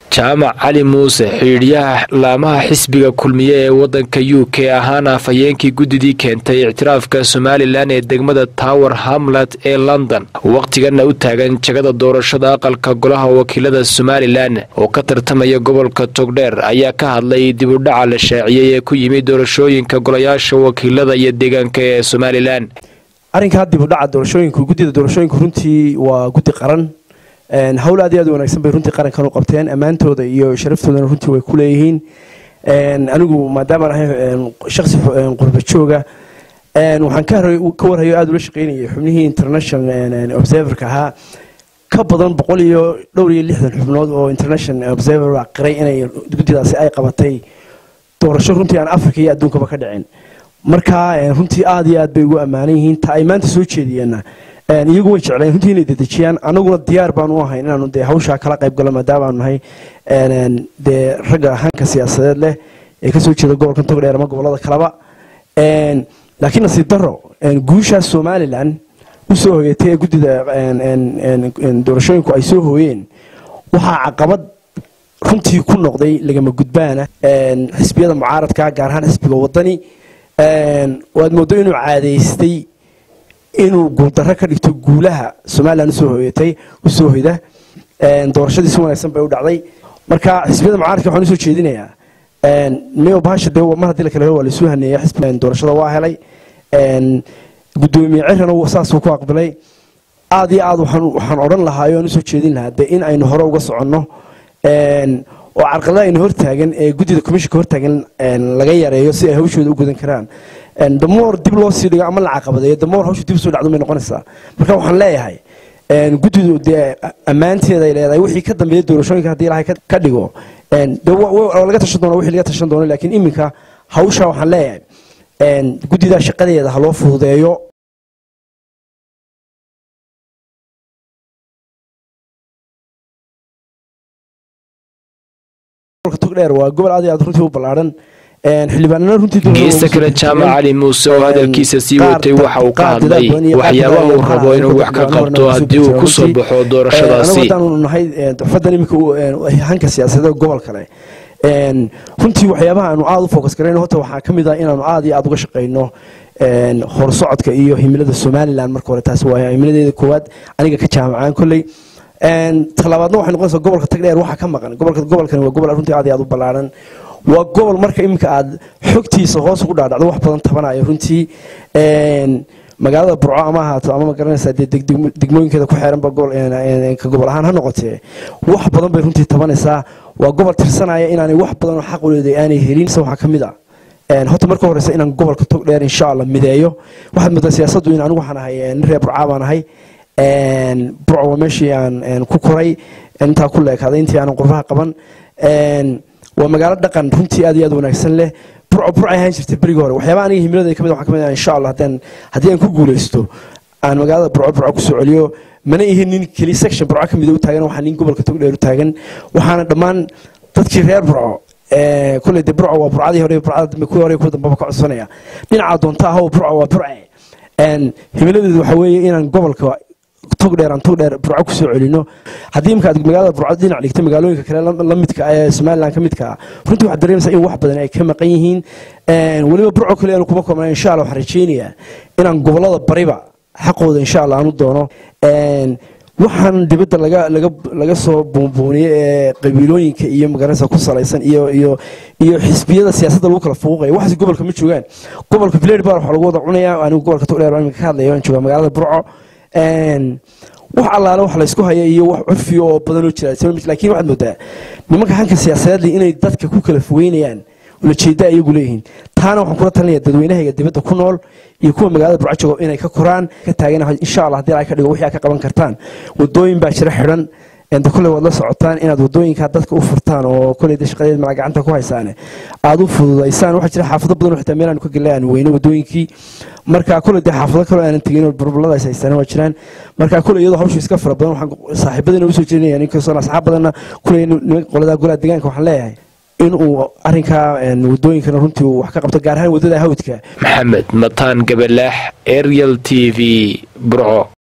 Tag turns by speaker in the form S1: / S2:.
S1: jaamac cali muuse xidhiidyaha laamaha xisbiga kulmiye ee wadanka u k ahaana afhayeenkii guddidii keentay ictiraafka somalilan ee degmada tower hamlet ee london wakhtigana u taagan jagada doorashada aqalka golaha wakiilada somalilan oo ka tartamaya gobolka togdheer ayaa ka hadlay dib u dhaca la shaaciyey ee ku yimid doorashooyinka golayaasha wakiilada iyo deegaanka ee somalilan
S2: arrinkaa dib u dhaca doorashooyinku guddida doorashooyinku runtii waa guddi qaran hawl aad iyo aad wanaagsan bay runtii qarankan u qabteen ammaantooda iyo sharaftoodana runtii way ku leeyihiin anigu maadaamaan ahay shaksi qurba jooga waxaan ka warhayo aada ula shaqeynayay xubnihii international observerka ahaa ka badan boqol iyo dhowr iyo lixdan xubnood oo international observer baa qiray inay guddidaasi ay qabatay doorasho runtii aan africa iyo adduunkaba ka dhicin marka runtii aada iyo aad bay ugu ammaanan yihiin ta ay maanta soo jeediyeenna iyagu way jecleen runtii inay dedejiyaan anaguna diyaar baan u ahayn inaanu dee hawshaa kala qayb gallo maadaamaanu nahay dee ragga hanka siyaasadeed leh ee kasoo jeeda gobolkan togdheer ama gobolada kaleba laakiin nasiib daro guushaas somalilan usoo hogeetay ee guddida doorashooyinku ay soo hooyeen waxaa caqabad runtii ku noqday lagama gudbaana xisbiyada mucaaradka gaar ahaan xisbiga wadani waad moodo inuu caadeystay inuu guuldarro ka dhigto guulaha somalilan usoo hoyatay usoo hoyda doorashadii si wanaagsan bay u dhacday marka xisbiyada mucaaradka waxaan usoo jeedinayaa niyo bahasha dee mar haddii la kale helo waa laisuu haneeya xisbi doorashada waa helay guddoomiye cirana saasuu ku aqbalay aada iyo aad waxaan odhan lahaa aan usoo jeedin lahaa dee in aynu hore uga soconno oo carqalada aynu hortaagan ee guddida commissionka hortaagan laga yareeyo si ay hawshooda u gudan karaan damoor dib loo sii dhigo ama la caqabadeeyo damoor hawsha dib soo dhacdo may noqonaysaa marka waxaan leeyahay guddidu dee ammaanteeda ay leedahay wixii ka dambeeya doorashooyinka haddii ilaahay ka dhigo de laga tashan doona wixii laga tashan doono laakiin iminka hawsha waxaan leeyahay guddidaa shaqadeeda ha loo fududeeyo togdheer waa gobol aad iyo aad runtii u ballaaran
S1: geesta kale jaamac cali muuse oo hadalkiisa sii watay waxa uu ka hadlay waxyaabaha uu rabo inuu wax ka qabto haddii uu kusoo baxo doorashadaasi
S2: nahay duxfadan iminka hanka siyaasadeed gobol kale runtii waxyaabaha aanu aada u focus garayno horta waxaa ka mid ah inaanu aada iyo aada uga shaqayno horsocodka iyo himilada somaliland marka hore taasi waa himiladeeda koowaad aniga ka jaamacaan kolley talabaadna waxay noqonaysaa gobolka tagdheer waxaa ka maqan gobolka gobolkani waa gobol runtii aad iyo aad u ballaaran waa gobol marka iminka aad xogtiisa hoos ugu dhaadhacdo wax badan tabanayo runtii magaalada burco ama ahaato ama magaranaysaa dee degmooyinkeeda ku xeeranba ka gobol ahaan ha noqotee wax badan bay runtii tabanaysaa waa gobol tirsanaya inaanay wax badan oo xaq uleeday aanay helin waxaa ka mid ah horta marka horeysa inaan gobolka togdheer insha allah mideeyo waxaad moodaa siyaasaddu in anigu waxaan ahay nin reer burcaa baan ahay burco waa meeshii aan ku koray intaa ku leekaaday intii aanan qurbaha qaban waa magaalo dhaqan runtii aad iyo aad wanaagsan leh burco burcay ahaan jirtay berigii hore waxyaaba aniga himiladayda kamid waxaa kamid ah insha allah haddaan haddii aan ku guulaysto aan magaalada burco burco kusoo celiyo mana ihin nin keli section burco ka mid u taagan waxaa nin gobolka togdheer u taagan waxaana dhammaan dadkii reer burco kulley dee burco waa burcadii hore burcada dambe kuwii hore kuwa dambaba ka codsanaya dhinaca doonta ahoo burco waa burce himiladeedu waxaa weeye inaan gobolka togdheer aan togdheer burco kusoo celino haddii imka aad magaalada burco dhinac dhigta magaalooyinka kale la midka ee somaliland ka midka ah runtii waxaad dareemaysaa in wax badan ay ka maqan yihiin weliba burco kale aanu kuma koobnaa insha allah waxaan rajaynayaa inaan gobolada bariba xaqooda insha allah aanu doono waxaan dibadda laga laga laga soo buunbuuniyey ee qabiilooyinka iyo magaranaysa ku salaysan iyo iyo iyo xisbiyada siyaasadda lagu kala fuuqaya waxaas gobolka ma joogaan gobolka blade bar waxaa lagu wada cunayaa anigu gobolka togdheer baan ka hadlaya waan joogaa magaalada burco wax allaale wax laysku haya iyo wax curfiya oo badan oo jira laakiin waxaad moodaa nimanka hanka siyaasadeed leh inay dadka ku kala fogeynayaan ulajeeda iyagu leeyihiin taana waxaan kula talinaya dadweynahayga dibadda ku nool iyo kuwa magaalada burco jooga inay ka koraan ka taagan insha allah haddii ay ka dhigo wixii aad ka qaban kartaan wadooyin baa jira xidhan de kolley waad la socotaan inaad wadooyinka dadka u furtaan oo kolley de shaqadeed mala gacanta ku haysaane aada u fududaysaan waxaa jira xaafado badan oo xitaa meel aanu ka gelay aan weyno wadooyinkii marka kolley dee xaafado kaloo aanan tegin oo burburlada is haystaan waa jiraan marka kolley iyadoo hawshu iska fara badan waxaan saaxiibadina usoo jeedinaya ninkastoo asxaab badanna kolley qolada golaha deegaanka waxaan leeyahay in uu arrinkaa wadooyinkana runtii uu wax ka qabto gaar ahaan waddada hawdka
S1: maxamed mataan gabalaax ariel t v burco